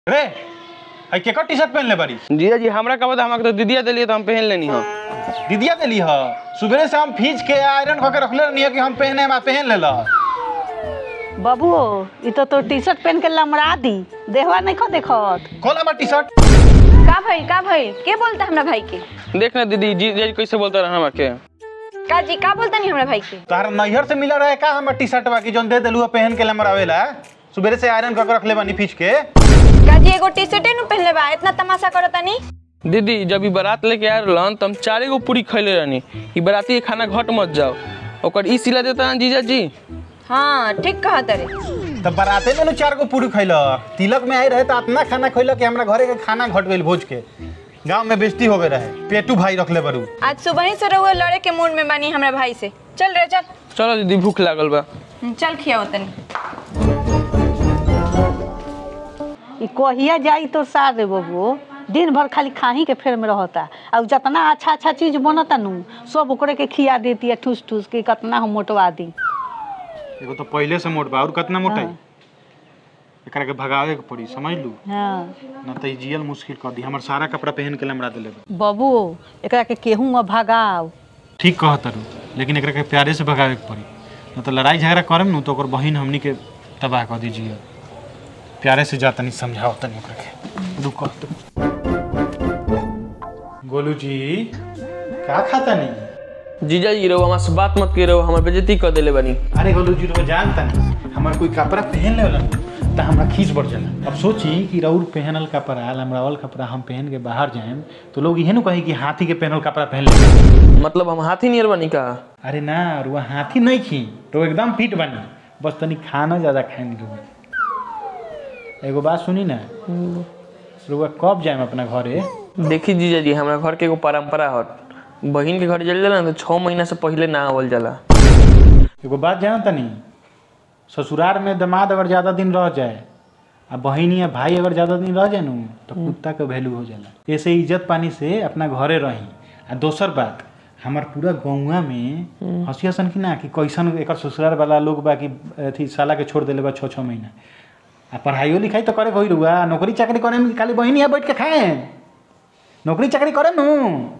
रे आई केकर T shirt पहनले बारी जीजा जी हमरा का बता हमरा तो दीदिया दिलिए तो हम पहन लेनी हो दीदिया देली ह सुबह से हम फीज के आयरन करके रखले रहनी है कि हम पहने हम पहन लेला बाबू ई तो तो टी शर्ट पहन के लमड़ा दी देहवा नहीं खो देखत खोल हमार टी शर्ट का भइल का भइल के बोलता हमरा भाई के देख ना दीदी जीजा जी कैसे बोलता रहा हमरा के का जी का बोलता नहीं हमरा भाई के तोहर नैहर से मिला रहे का हमार टी शर्ट बाकी जोन दे देलू पहन के लमरावेला सुबह से आयरन करके रखले बानी फीज के का जी एगो टी शर्ट नु पहनले बा इतना तमाशा करता नी दीदी जब ई बारात लेके आए रहलन तो हम चारे गो पूरी खैले रहनी ई बाराती के खाना घट मत जाओ ओकर ई सिला देता ना जीजा जी हाँ ठीक कहा तरे तब बाराते में नु चार गो पूरी खैलक तिलक में आई रहे तो इतना खाना खैलक कि हमरा घरे के खाना घट गइल भोज के गांव में बेइज्जती हो गए रहे पेटू भाई रखले बरू आज सुबह ही से रहुए लड़े के मूड में बानी हमरा भाई से चल रे चल चलो दीदी भूख लागल बा हम्म, चल खियाओ तनी ई कहिया जाई तो साथ दे बाबू दिन भर खाली खाही के फेर में रहता और जितना अच्छा अच्छा चीज बनता नु सब ओकरे के खिया देती है ठूस ठूस के कितना हम मोटवा दी एगो तो पहले से मोट बा और कितना मोटाई एकरा के भगावे के पड़ी समझ लू हाँ ना तो ई जियल मुश्किल कर दी हमर सारा कपड़ा पहन के लमड़ा देले बा बाबू एकरा के केहू अब भगाव ठीक कहत रू लेकिन एकरा के प्यारे से भगावे के पड़ी ना तो लड़ाई झगड़ा करम नु तो ओकर बहिन हमनी के तबाह कर दीजिए प्यारे से जा तनी समझाओ तनी ओकरा के रुको गोलू जी का खाता नहीं जीजा जी रहो हमारे से बात मत करो हमारे बेइज्जती कर देले बनी अरे गोलू जी तो जानता नहीं हमार कोई कपड़ा पहन ले वाला तो हमरा खींच बढ़ जाला अब सोची कि रउर पहनल कपड़ा लमड़ावल कपड़ा हम पहन के बाहर जाएम तो लोग इहे नु कहे कि हाथी के पहनल कपड़ा पहन ले मतलब हम हाथी नियर बनी का अरे ना रुआ हाथी नहीं खी तो एकदम फिट बनी बस तनी खाना ज्यादा खाए नहीं एगो बात सुनी ना रुआ कब जाएम अपना घरे देखी जीजा जी हमरा घर के एगो परंपरा हट बहिन के घर जल जाला ना तो छः महीना से पहले ना आवल जाला एगो बात जान तनी ससुराल में दामाद अगर ज्यादा दिन रह जाए आ बहिनी या भाई अगर ज्यादा दिन रह जाए नु तो कुत्ता के वैल्यू हो जाला ऐसे इज्जत पानी से अपना घरे रही आ दोसर बात हमार पूरा गौवा में हंसी हसन की ना कि कैसन एकर ससुराल वाला लोग बा कि अथी साला के छोड़ देले बा छः छः महीना आ पढ़ाइयो लिखाई तो करे होई रुआ नौकरी चाकरी करे में खाली बहिनी यहाँ बैठ के खाए नौकरी चाकरी करे नु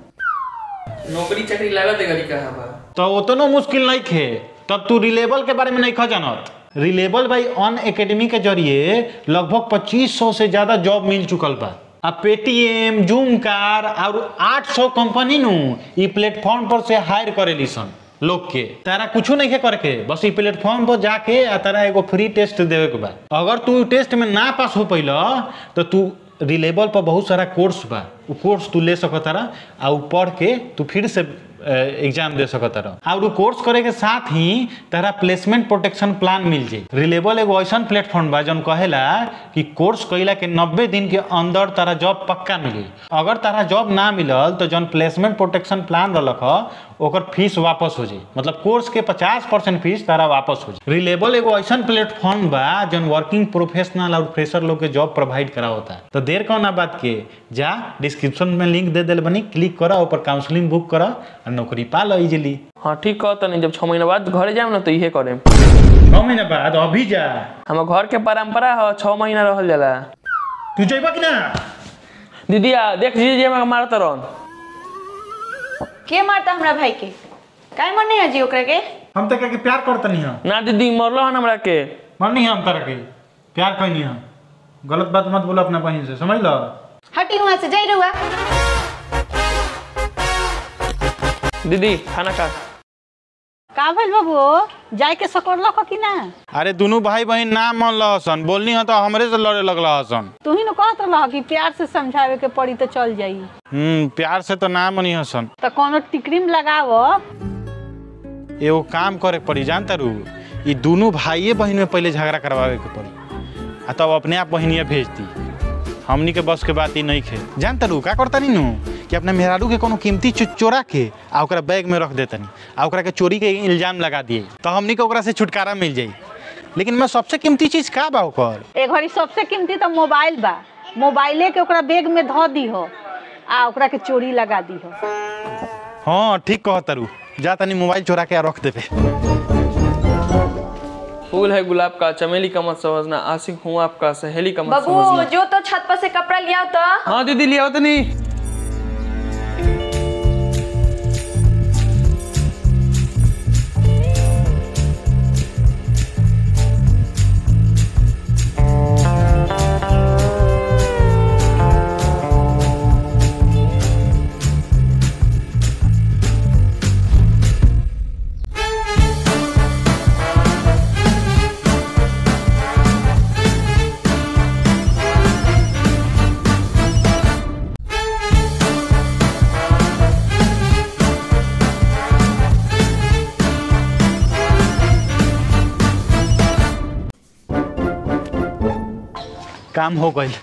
नौकरी चाकरी लागत है गरी कहाँ बा तो उतनो मुश्किल नहीं खे तब तू रिलेबल के बारे में नहीं खा जानत रिलेबल भाई ऑन एकेडमी के जरिए लगभग 2500 से ज्यादा जॉब मिल चुकल बा अब पेटीएम जूम कार और 800 कंपनी नु ई प्लेटफॉर्म पर से हायर करेली सन लोग के तारा कुछ नहीं के करे के बस ई प्लेटफॉर्म पर जाके आ तारा एगो फ्री टेस्ट देवे के बा अगर तू टेस्ट में ना पास हो पैला तो तू रिलेबल पर बहुत सारा कोर्स बा उ कोर्स तू ले सकत तारा आ उ पढ़ के तू फिर से एग्जाम दे सकत तारा और उ कोर्स करे के साथ ही तारा प्लेसमेंट प्रोटेक्शन प्लान मिल जाई रिलेबल एगो ऐसन प्लेटफॉर्म बा जौन कहेला कि कोर्स कइला के 90 दिन के अंदर तारा जॉब पक्का मिली अगर तारा जॉब ना मिलल तो जौन प्लेसमेंट प्रोटेक्शन प्लान रहलक ह ओकर फीस वापस हो जाई मतलब कोर्स के 50 परसेंट फीस तारा वापस हो जाई रिलेबल एगो ऐसन प्लेटफॉर्म बा जौन वर्किंग प्रोफेशनल और फ्रेशर लोग के जॉब प्रोवाइड करावता है तो देर कौन बात के जा डिस्क्रिप्शन में लिंक दे दिल बनी क्लिक करा ऊपर काउंसलिंग बुक करा और नौकरी पा लो इजिली हाँ ठीक कहता नहीं जब छः महीना बाद घरे जाम ना तो इहे करेम छः महीना बाद अभी जा हमार घर के परंपरा है छः महीना रहल जाला तू जइबा कि ना दीदिया देख जीजा जी हमरा मारत रहन के मारता हमरा भाई के काहे मरनी है जी ओकरा के हम तो के प्यार करतनी हम ना दीदी मरलो हन हमरा के मरनी हम तरह के प्यार कैनी हम गलत बात मत बोलो अपना बहन से समझ लो हटी वहां से जाई रहुआ दीदी खाना खा का भइल बाबू जाए के सकरलक कि ना अरे दोनों भाई बहन ना मन लहसन बोलनी है तो हमरे से लड़े लगला हसन तू ही न कहत रह कि प्यार से समझावे के पड़ी तो चल जाई हम्म प्यार से तो ना मनी हसन तो कोनो टिकरीम लगाव एगो काम करे के पड़ी जानता रू ई दोनों भाइये बहन में पहले झगड़ा करवावे के पड़ी आ तब अपने आप बहनिया भेजती हमनी के बस के बात ही नहीं खे जानता रू का करता नी कि अपने मेहरारू के कोनो कीमती चीज चोरा के आ ओकरा बैग में रख देतनी आ ओकरा के चोरी के इल्जाम लगा दिए तो हमनी के ओकरा से छुटकारा मिल जाई लेकिन मैं सबसे कीमती चीज का बा ओकर एक घड़ी सबसे कीमती तो मोबाइल बा मोबाइले के ओकरा बैग में धो दी हो आ ओकरा के चोरी लगा दी हो हाँ ठीक कहता रू जा तनी मोबाइल चोरा के आ रख देबे फूल है गुलाब का चमेली का मत समझना आशिक हूँ आपका सहेली का मत बाबू समझना जो तो छत पर से कपड़ा लिया तो हाँ दीदी लिया तो नहीं काम हो गई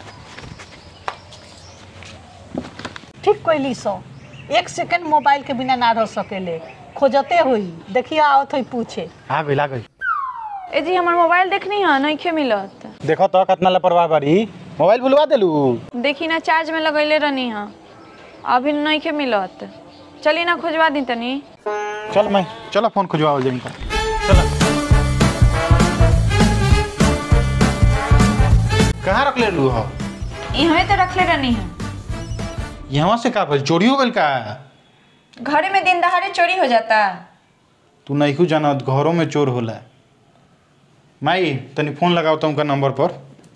ठीक कोई सो एक सेकंड मोबाइल के बिना ना रह सकेले खोजते हुई देखिए आवत हुई पूछे आ गई आ गई ए जी हमार मोबाइल देखनी है नहीं खे मिलत देखो तो कितना लापरवाह बारी मोबाइल भुलवा देलू देखी ना चार्ज में लगैले रहनी है अभी नहीं खे मिलत चली ना खोजवा दी तनी चल मैं चलो फोन खुजवाओ जमी का चलो कहाँ रख ले लू हो यहाँ तो रखले रहनी है यहाँ से का भइल चोरी हो गइल का घरे में दिन दहाड़े चोरी हो जाता तू नहीं जानत घरों में चोर होला माई तनी फोन लगाओ तो उनका नंबर पर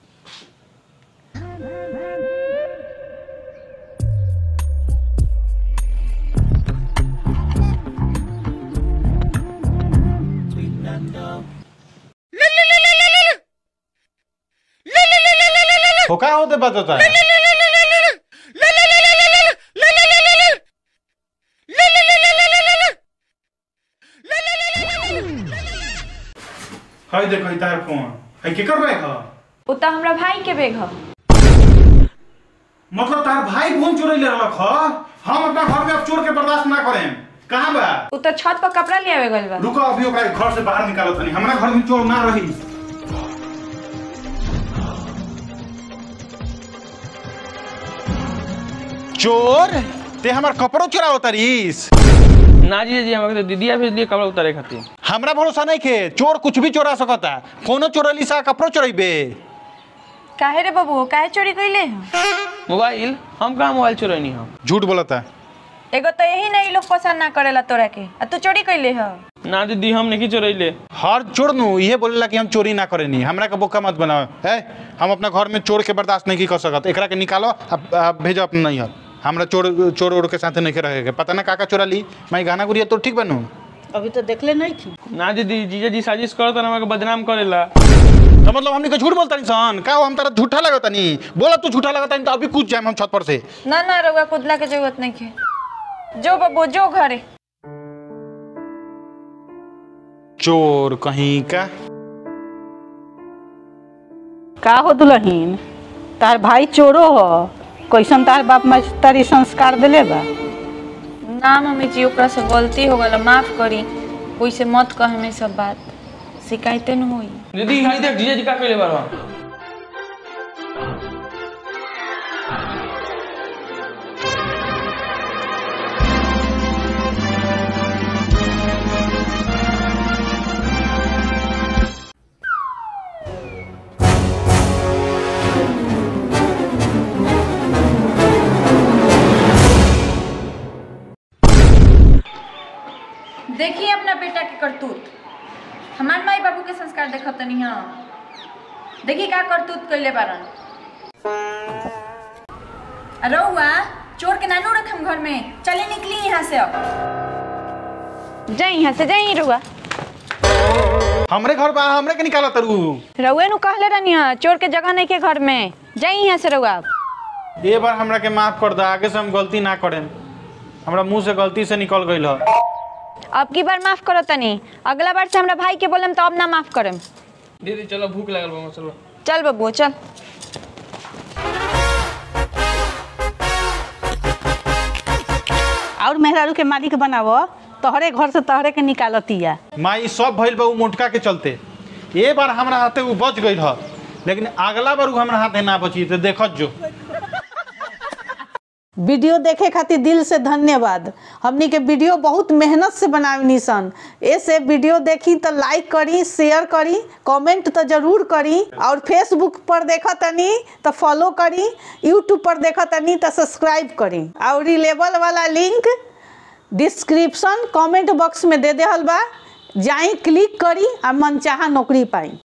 हो का होते बात होता है हाय देखो तार फोन है के कर रहे हो उता हमरा भाई के बेग ह मतलब तार भाई फोन चोरी ले रख ह हम अपना घर में अब चोर के बर्दाश्त ना करें कहाँ बा उता छत पर कपड़ा लियावे गइल बा रुको अभी ओकरा घर से बाहर निकालो तनी हमरा घर में चोर ना रही चोर ते हमार कपड़ो चुराओ तरीस ना जी जी हमारे तो दीदिया भेज दिए कपड़ा उतारे खातिर हमरा भरोसा नहीं के चोर कुछ भी चोरा सकता फोनो चोरली सा कपड़ो चोरेबे काहे रे बाबू काहे चोरी कइले ह मोबाइल हम कहाँ मोबाइल चुरैनी हम झूठ बोलता एगो तो यही नहीं लोग पसंद ना करेला तोरा के आ तू चोरी कइले ह ना दीदी हम नहीं चुरैले हर चोर नु ये बोलेला कि हम चोरी ना करेनी हमरा के बोका मत बनाओ है हम अपना घर में चोर के बर्दाश्त नहीं कर सकत एकरा के निकालो अब अब भेजो अपना नहीं हमरा चोर चोर उड़ के साथे नहीं रहे के पता ना काका चोरा ली मैं गाना गुड़िया तो ठीक बनू अभी तो देखले नहीं थी ना दीदी जीजा जी साजिश करत हमारे बदनाम करेला तो मतलब हमनी के झूठ बोलता इंसान का हो हम तारा झूठा लगता नहीं बोला तू झूठा लगता नहीं तो अभी कूद जाए हम छत पर से ना ना रउआ कुदला के जरूरत नहीं है जो बाबू जो घरे चोर कहीं का का हो दुलहीन तार भाई चोरो हो कैसन तार बाप मास्टरी संस्कार दिले बा ना मम्मी जी ओकरा से गलती हो गल माफ करी कोई से मत कहे में सब बात शिकायते न होई दीदी हाई देख जीजा जी का कइले बारवा देखिए अपना बेटा के करतूत हमार माई बाबू के संस्कार देखत तनी हां देखी का करतूत कइले बारन रउआ चोर के नानू रखम घर में चले निकली यहाँ से अब जाई यहाँ से जाई रुआ हमरे घर बा हमरे के निकाला तरू रउए नु कहले रहनी हां चोर के जगह नहीं के घर में जाई यहाँ से रउआ ये बार हमरा के माफ कर दे आगे से हम गलती ना करें हमरा मुंह से गलती से निकल गई ह अब की बार माफ करो तनी अगला बार से हमरा भाई के बोलम तो अब ना माफ करम दीदी चलो भूख लगल बा चलो चल बबू चल और मेहरारू के मालिक बनावो तोहरे घर से तोहरे के निकालतिया माई सब भइल बा उ मोटका के चलते ये बार हमरा हाथे उ बच गई ह लेकिन अगला बार उ हमरा हाथे ना बची तो देखत जो वीडियो देखे खातिर दिल से धन्यवाद हमनी के वीडियो बहुत मेहनत से बनावनी सन ऐसे वीडियो देखी तो लाइक करी शेयर करी कमेंट तो जरूर करी और फेसबुक पर देखा तनी तो फॉलो करी यूट्यूब पर देखा तनी तो सब्सक्राइब करी और लेवल वाला लिंक डिस्क्रिप्शन कमेंट बॉक्स में दे देहल बा जाई क्लिक करी आ मनचाहा नौकरी पाई